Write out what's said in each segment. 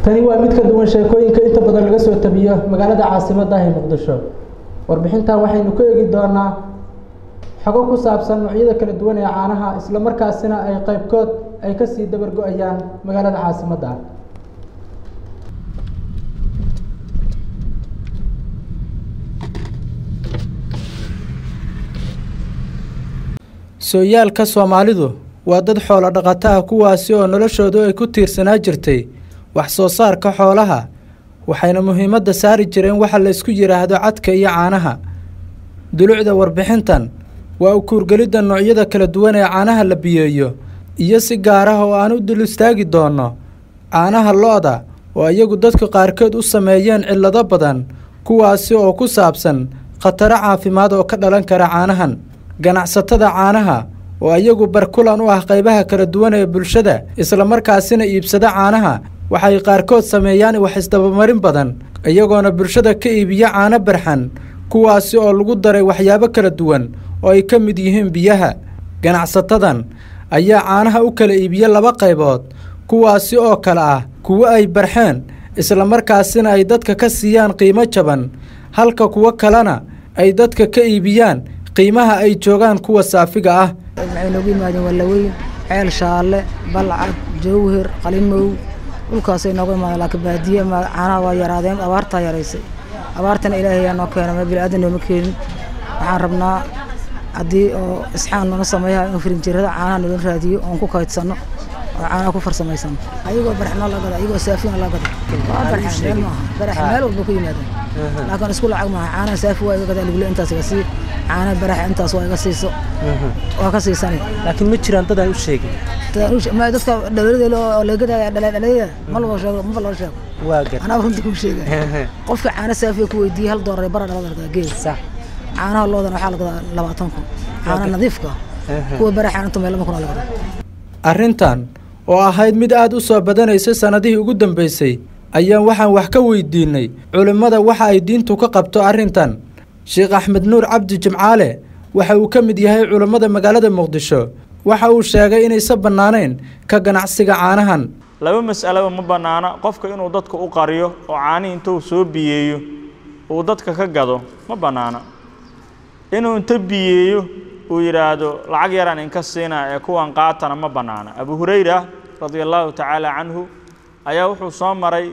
tani waa mid ka duwan sheekooyinka inta badan laga soo tabiyo magaalada caasimadda ah ee muqdisho warbixintan waxaynu ku eegi doonaa xogo ku saabsan noocyada kala duwan ee caanaha isla markaasina ay qaybkood ay kasii dabar go-ayaan magaalada caasimadda ah sooyaalka soomaalidu waa dad xoolo dhaqato ah kuwaasi oo noloshoodu ay ku tiirsanaa jirtay wax soo saarka xoolaha waxayna muhiimadda saari jireen waxa la isku yidhaahdo cadka iyo caanaha dulucda warbixintan waa u kuurgelidda noocyada kala duwan ee caanaha la biyeeyo iyo si gaar ah oo aan u dul istaagi doonno caanaha lo-da oo iyagu dadka qaarkood u sameeyeen cillado badan kuwaasi oo ku saabsan khataro caafimaad oo ka dhalan kara caanahan ganacsatada caanaha oo iyagu barkulan u ah qaybaha kala duwan ee bulshada islamarkaasina iibsada caanaha waxay qaarkood sameeyaan wax isdabamarin badan iyagoona bulshada ka iibiya caano barxan kuwaasi oo lagu daray waxyaabo kala duwan oo ay ka mid yihiin biyaha ganacsatadan ayaa caanaha u kala iibiya laba qaybood kuwaasi oo kale ah kuwo ay barxeen islamarkaasina ay dadka ka siiyaan qiimo jaban halka kuwo kalena ay dadka ka iibiyaan qiimaha ay joogaan kuwa saafiga ah waxay noogu yimaadeen wallaweyn ceel shaalle balcad jawhir qalimow dhulkaasay noogu imaadeen laakiin baadiye caanaha waa yaraadeen abaartaa yaraysay abaartana ilaahay ayaa noo keena meel biniaadan nooma keenin waxaan rabnaa haddii oo isxaan nala sameeyaha in firinjirada caanaha nala raadiyo oon ku kaydsanno oo caanaha ku farsamaysano ayagoo barxna la gada ayagoo saafina la gada waa barxa meel maaha barax meel walba ku yimaadeen laakiin isku lacag maaha caanaha saafi waa iga gadaa lugule intaas iga sii caanaha baraxa intaas waa iga siiso waa ka siisanay laakiin ma jiraan dad aan u sheegin ma dadka dhalinyarada oo leegada dhalinyarada ma loo sheego ma loo sheego waa gar anaa runta ku sheegay qofka caana saafiya ku weydiiyey hal doolar bara dhalada lagaa geed sax caanaha loodan waxaa la gadaa labaatan kun caana nadiifka kuwa baraxa inta meel lama kun la gadaa arrintan oo ahayd mid aad u soo badanaysa sannadihii ugu dambaysay ayaan waxaan wax ka weydiinay culimmada waxa ay diintu ka qabto arrintan sheekh axmed nuur cabdi jimcaale waxa uu ka mid yahay culimmada magaalada muqdisho waxa uu sheegay inaysan bannaanayn ka ganacsiga caanahan laba mas'alaba ma bannaana qofka inuu dadka u qariyo oo caanihi intuu soo biyeeyo uu dadka ka gado ma bannaana inuu inta biyeeyo uu yidhaahdo lacag yaraan inka siinaa ee kuwan qaatana ma bannaana abu hurayra radia allahu tacaala canhu ayaa wuxuu soo maray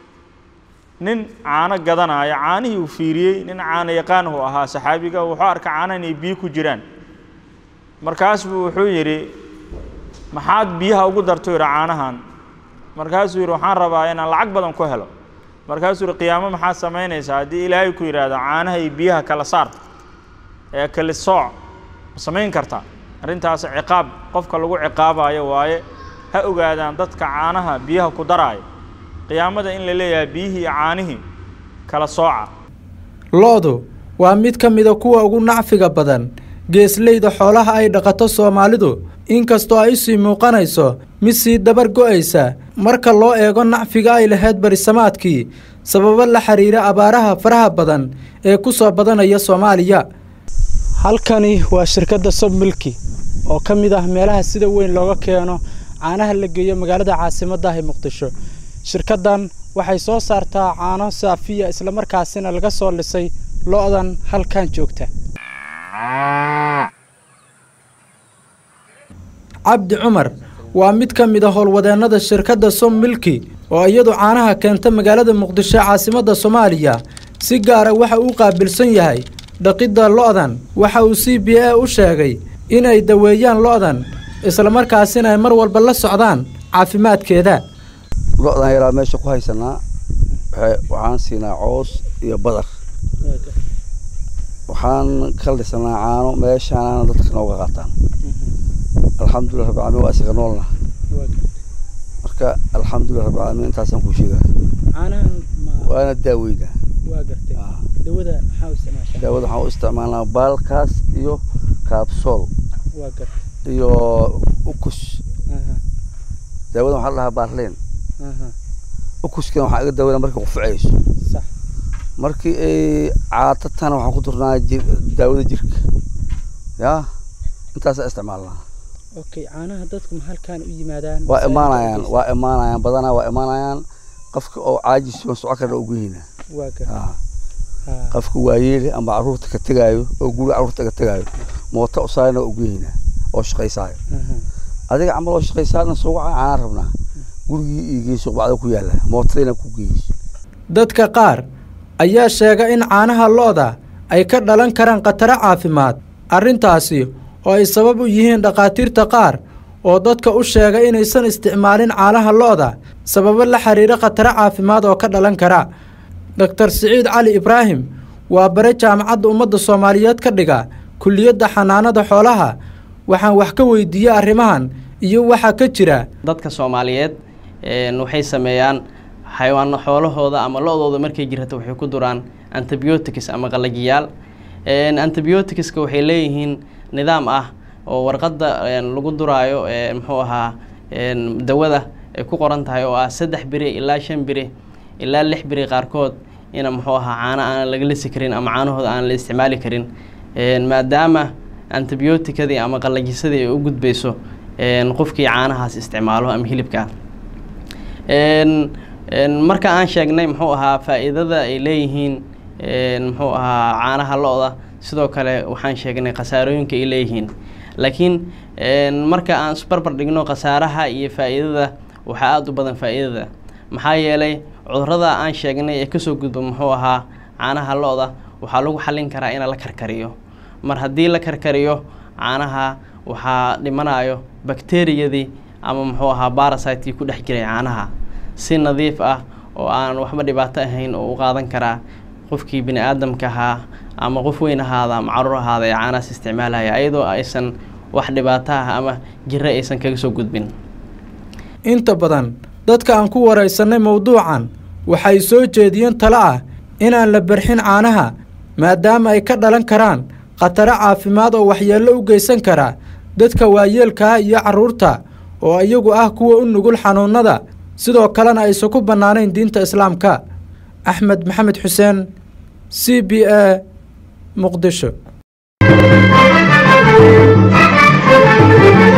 nin caano gadanaya caanihii uu fiiriyey nin caano yaqaan uu ahaa saxaabiga wuxuu arka caana inay biyo ku jiraan markaas buu wuxuu yidhi maxaad biyaha ugu darto yidhi caanahan markaasuu yidhi waxaan rabaa inaan lacag badan ku helo markaasuu yidhi qiyaamo maxaad samaynaysaa haddii ilaahay ku yidhaahdo caanaha iyo biyaha kala saar ee kali sooc ma samayn kartaa arrintaas ciqaab qofka lagu ciqaabayo waaye ha ogaadaan dadka caanaha biyaha ku daraaya qiyaamada in la leeyahay biyihii iyo caanihii kala sooca lo-du waa mid ka mida kuwa ugu nacfiga badan geesleyda xoolaha ay dhaqato soomaalidu inkastoo ay usii muuqanayso mid sii dabar go'aysa marka loo eego nacfiga ay lahayd barisamaadkii sababo la xiriira abaaraha faraha badan ee ku soo badanaya soomaaliya halkani waa shirkadda sobmilki oo ka mid ah meelaha sida weyn looga keeno caanaha la geeyo magaalada caasimadda ah ee muqdisho shirkaddan waxay soo saartaa caano saafiya islamarkaasina laga soo lisay lo-dan halkan joogta cabdi cumar waa mid ka mid a howlwadeennada shirkadda som milki oo iyadu caanaha keenta magaalada muqdisho caasimadda soomaaliya si gaara waxa uu qaabilsan yahay dhaqidda lo-dan waxa uu c b a u sheegay inay daweeyaan lo-dan islamarkaasina ay mar walba la socdaan caafimaadkeeda lo-dan yaraa meesha ku haysanaa waxaan siinaa coos iyo badar waxaan ka lisanaa caano meeshaanana dadka nooga qaataan alxamdulilah rabbi caalamiin waa isaga noolna marka alxamdulilah rabbi caalamiin intaasaan kuu sheegaa waana daaweyna daawada waxaan u isticmaalnaa baalkaas iyo kaabsool iyo ukus daawada waxaa la dhahaa baarleen ukuskana waxaa iga daawada markay qufucayso markii ay caatatana waxaan ku durnaa daawada jirka ya intaasaa isticmaalnaa okay caanaha dadku ma halkaan u yimaadaan waa imaanayaan waa imaanayaan badanaa waa imaanayaan qofka oo caajis oo soco karna ugu yihiina waa garta Ah, haa qofka waayeele ama caruurta ka tegaayo oo guriga caruurta ka tegaayo mooto usaarna ugu yihiina oo shaqaysaayo aha. adiga camal oo shaqaysaana soo waca caana rabnaa gurigii iyo geeso bacda ku yaala mootadayna ku geyso dadka qaar ayaa sheega in caanaha lo'da ay ka dhalan karaan khataro caafimaad arrintaasi oo ay sabab u yihiin dhakhaatiirta qaar oo dadka u sheega inaysan isticmaalin caanaha lo'da sababo la xiriira khataro caafimaad oo ka dhalan kara doktor siciid cali ibraahim waa bare jaamacadda ummadda soomaaliyeed ka dhiga kulliyadda xanaanada xoolaha waxaan wax ka weydiiyey arrimahan iyo waxaa ka jira dadka soomaaliyeed een, waxay sameeyaan xayawaano xoolahooda ama lo-dooda markay jirata waxay ku duraan antibiotics ama qalajiyaal Een, antibioticska waxay leeyihiin nidaam ah oo warqadda een, lagu duraayo ee, muxuu ahaa een, dawada ay ku qoran tahay oo ah saddex biri ilaa shan biri ilaa lix biri qaarkood ina muxuu ahaa caano aan laga lisi karin ama caanahooda aan la isticmaali karin Een, maadaama antibioticadii ama qalajisadii ay u gudbayso een, qofkii caanahaas isticmaalo ama hilibka Een, een, marka aan sheegnay muxuu ahaa faa'iidada ay leeyihiin een, muxuu ahaa caanaha lo-da sidoo kale waxaan sheegnay khasaarooyinka ay leeyihiin laakiin een, marka aan isbarbar dhigno khasaaraha iyo faa'iidada waxaa aada u badan faa'iidada maxaa yeelay cudurrada aan sheegnay ee kasoo gudba muxuu ahaa caanaha lo-da waxaa lagu xallin karaa in la karkariyo mar haddii la karkariyo caanaha waxaa dhimanayo bakteriyadii ama muxuu ahaa barasitekii ku dhex jiray caanaha si nadiif ah oo aan waxba dhibaato ahayn oo u qaadan karaa qofkii bini aadamka ahaa ama qof weyn ahaada ama caruur ahaada ee caanahaas isticmaalaya ayadoo aysan wax dhibaato ah ama jiro aysan kaga soo gudbin inta badan dadka aan ku waraysanay mowduucan waxay soo jeediyeen talo ah inaan la barxin caanaha maadaama ay ka dhalan karaan khataro caafimaad oo waxyeello u geysan kara dadka waayeelka ah iyo carruurta oo iyagu ah kuwa u nugul xanuunnada sidoo kalena aysan ku bannaanayn diinta islaamka axmed maxamed xuseen c b a muqdisho